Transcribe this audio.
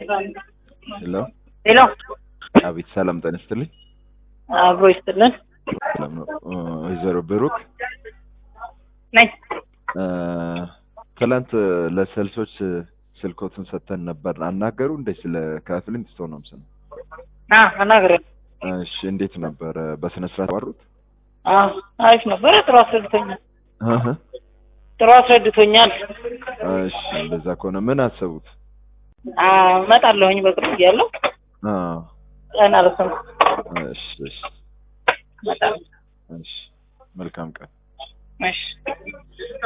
ሄሎ ሄሎ አቤት፣ ሰላም ጤና ይስጥልኝ። አብሮ ይስጥልን ሰላም ነው። ወይዘሮ ብሩክ ነኝ። እ፣ ትላንት ለሰልሶች ስልኮትን ሰጥተን ነበር። አናገሩ እንደ ስለ ከፍሊንት ስቶን ነው ምስል አ አናግሬ እሺ፣ እንዴት ነበረ? በስነ ስርዓት ባሩት? አ አሪፍ ነበረ። ጥሩ አስረድቶኛል። እህ ጥሩ አስረድቶኛል። እሺ፣ እንደዛ ከሆነ ምን አሰቡት? አ እመጣለሁኝ በቅርብ እያለሁ አ ቀን አልወሰንኩም። እሺ፣ እሺ፣ እመጣለሁ። እሺ። መልካም ቀን። እሺ